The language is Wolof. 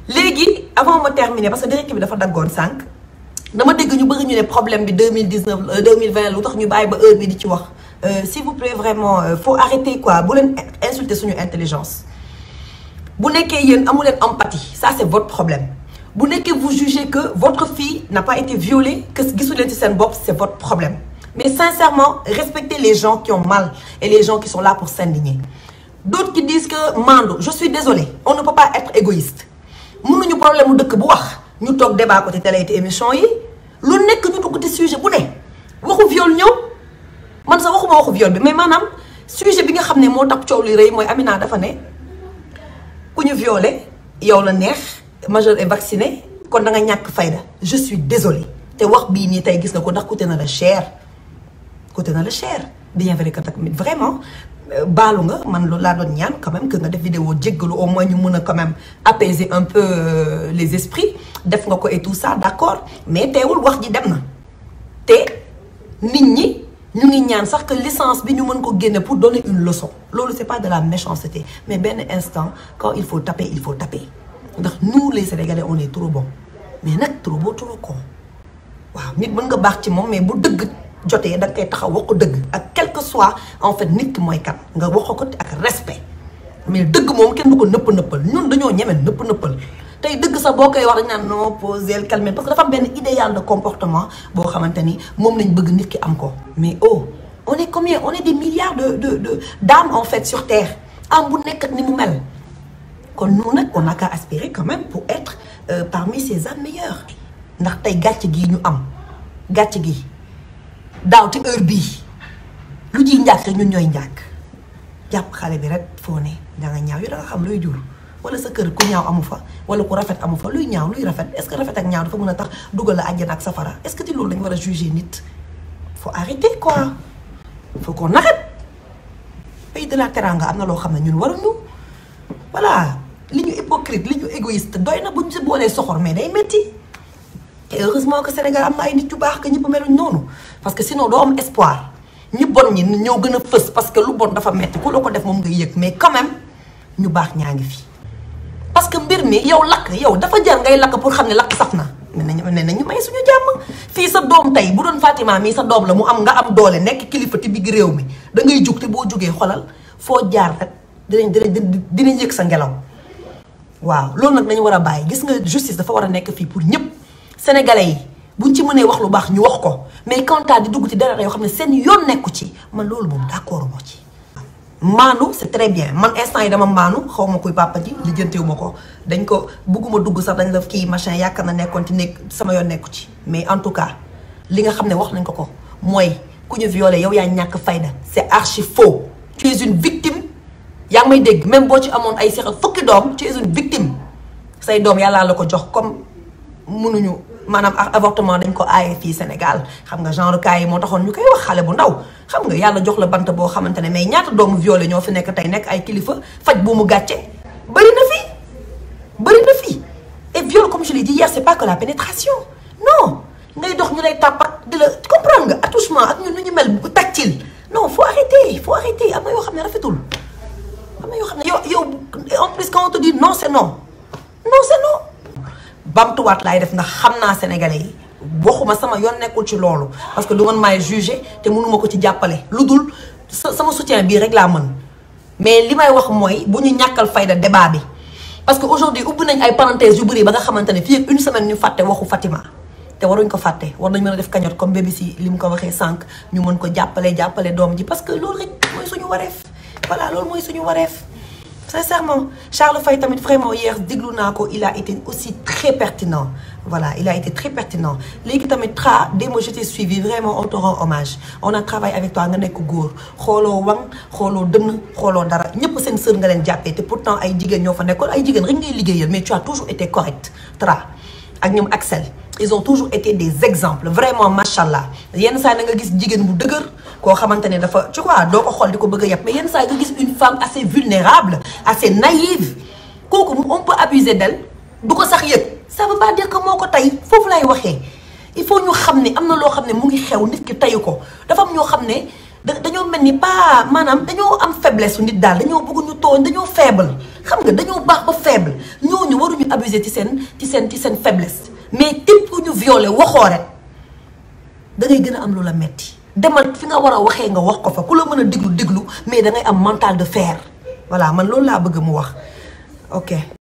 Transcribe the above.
léegi avant ma terminer parce que direct bi dafa daggoon sànq dama dégg ñu bëgg ñu ne problème bi 2019 2020 lu tax ñu bàyyi ba heure bi di ci wax s'il vous plaît vraiment faut arrêter quoi bu leen insulter suñu intelligence bu nekkee yéen amu leen empathie ça c'est votre problème bu nekkee vous jugez que votre fille n'a pas été violée que gisu leen ci seen bopp c'est votre problème mais sincèrement respectez les gens qui ont mal et les gens qui sont là pour s'indigner d'autres qui disent que Mando je suis désolée on ne peut pas être égoïste mënuñu problème mu dëkk bu wax ñu toog débat ko ci télé te émission yi lu nekk ñu dugg ci sujet bu ne waxu viol ñëw man sax waxuma waxu viol bi mais maanaam sujet bi nga xam ne moo tax coow li rëy mooy Amina dafa ne ku ñu violé yow la neex majeur et vacciné kon da nga ñàkk fayda je suis désolée te wax bii nii tey gis nga ko ndax coûté na la cher coûté na la cher bien vrai que tamit vraiment baalu nga man loolu laa doon ñaan quand même que nga def vidéo jéggalu au moins ñu mën a quand même apaiser un peu les esprits def nga ko et tout ça d'accord mais teewul wax ji dem na te nit ñi ñu ngi ñaan sax que licence bi ñu mën ko génne pour donner une leçon loolu c'est pas de la méchanceté mais benn instant quand il faut taper il faut taper ndax nous les Sénégalais on est trop bon mais nag trop beau trop con waaw nit mën nga baax ci moom mais bu dëgg jotee da nga koy taxaw wax ko dëgg ak quel que soit en fait nit ki mooy kan nga wax ko ak respect mais dëgg moom kenn du ko nëpp nëppal ñun dañoo ñeme nëpp nëppal tey dëgg sax boo koy wax dañ naan non poser calmer parce que dafa am benn idéal de comportement boo xamante ni moom lañ bëgg nit ki am ko mais oh on est combien on est des milliards de de de d'âmes en fait sur terre am bu nekk ak ni mu mel kon nous nag on a qu'à aspirer quand même pour être euh, parmi ces âmes meilleures ndax tey gàcce gii ñu am gàcce gi daaw ci heure bii lu ji njàkk rek ñun ñooy njàkk jàpp xale bi rek foo ne da nga ñaaw yow da nga xam luy jur wala sa kër ku ñaaw amu fa wala ku rafet amu fa luy ñaaw luy rafet est-ce que rafet ak ñaaw dafa mën a tax dugal la àjjana ak safara est-ce que ci loolu dañu war a juger nit faut arrêter quoi faut qu'on arrête pays de la teranga am na loo xam ne ñun waruñu voilà li ñu hypocrite li ñu égoïste doy na bu ñu si boolee soxor mais day metti te heureusement que Sénégal am na ay nit yu baax que ñëpp meluñ noonu parce que sinon doo am espoir ñi bon ñi ñoo gën a fës parce que lu bon dafa metti ku la ko def moom ngay yëg mais quand même ñu baax ñaa ngi fi. parce que mbir mi yow lakk yow dafa jar ngay lakk pour xam ne lakk saf na ne nañu ne nañu may suñu jàmm fii sa doom tey bu doon Fatima mii sa doom la mu am nga am doole nekk kilifa ti bigg réew mi da ngay jug te boo jugee xolal foo jaar rek dinañ dinañ dinañ yëg sa ngelaw waaw loolu nag dañu war a bàyyi gis nga justice dafa war a nekk fii pour ñëpp sénégalais yi buñ ci mënee wax lu baax ñu wax ko mais quant à di dugg ci dara yoo xam ne seen yoon nekku ci man loolu moom d'accord moo ci. maanu c'est très bien man instant yi dama maanu xaw ma kuy papa ji lijjantewu ma ko dañ ko bugguma dugg sax dañ la kii machin yaakaar na nekkoon ci nekk sama yoon nekku ci mais en tout cas li nga xam ne wax nañ ko ko mooy ku ñu violé yow yaa ñàkk fayda c'est archi faux tu es une victime yaa ngi may dégg même boo ci amoon ay seex fukki doom tu es une victime say doom yàllaa la ko jox comme mënuñu maanaam avortement dañ ko aaye fii Sénégal xam nga genre cas yi moo taxoon ñu koy wax xale bu ndaw xam nga yàlla jox la bant boo xamante ne mais ñaata doomu violé ñoo fi nekk tey nekk ay kilifa faj bu mu gàcce bëri na fi bëri na fi et viol comme je l'ai dit hier c'est pas que la pénétration non ngay dox ñu lay tàppat di la comprendre nga attouchement ak ñun nu ñu mel bu tactile non faut arrêter faut arrêter am na yoo xam ne rafetul am na yoo xam ne yow yow en plus quand on te dit non c'est non non c'est non bamtuwaat laay def ndax xam naa sénégalais yi waxuma sama yoon nekkul ci loolu parce que du man maay juger te mënuma ko ci jàppale lu dul sama soutien bii rek laa mën mais li may wax mooy bu ñu ñàkkal fayda débat bi parce que aujourd'hui ubbi nañ ay parenthèses yu bëri ba nga xamante ne fii ak une semaine ñu fàtte waxu Fatima te waruñ ko fàtte war nañ mën a def cagnotte comme bébé si li mu ko waxee sànq ñu mën ko jàppale jàppale doom ji parce que loolu rek mooy suñu wareef voilà loolu mooy suñu wareef sincèrement Charles Faye tamit vraiment hier déglu naa ko il a été aussi très pertinent voilà il a été très pertinent léegi tamit tra démb je t'ai suivi vraiment on te rend hommage on a travaillé avec toi nga nekk góor xooloo wang xooloo dënn xooloo dara ñëpp seen sër nga leen jàppee te pourtant ay jigéen ñoo fa nekkoon ay jigéen rek ngay liggéeyal mais tu as toujours été correct tra ak ñoom Axel ils ont toujours été des exemples vraiment machallah yenn saa yi nga gis jigéen bu dëgër koo xamante ne dafa tu vois doo ko xool di ko bëgg a yàpp mais yenn saa yi nga gis une femme assez vulnérable assez naïve kooku on peut abuser d'elle du ko sax yëg ça veut pas dire que moo ko tey foofu lay waxee il faut ñu xam ne am na loo xam ne mu ngi xew nit ki teyu ko dafa am ñoo xam ne da dañoo mel ni pas maanaam dañoo am faiblesse su nit daal dañoo bëgg ñu tooñ dañoo faible xam nga dañoo baax ba faible ñooñu waruñu abuser ci seen ci seen ci seen faiblesse mais képp ku ñu violé waxoo rek da ngay gën a am lu la metti demal fi nga war a waxee nga wax ko fa ku la mën a déglu déglu mais da ngay am mental de fer voilà man loolu laa bëgg mu wax ok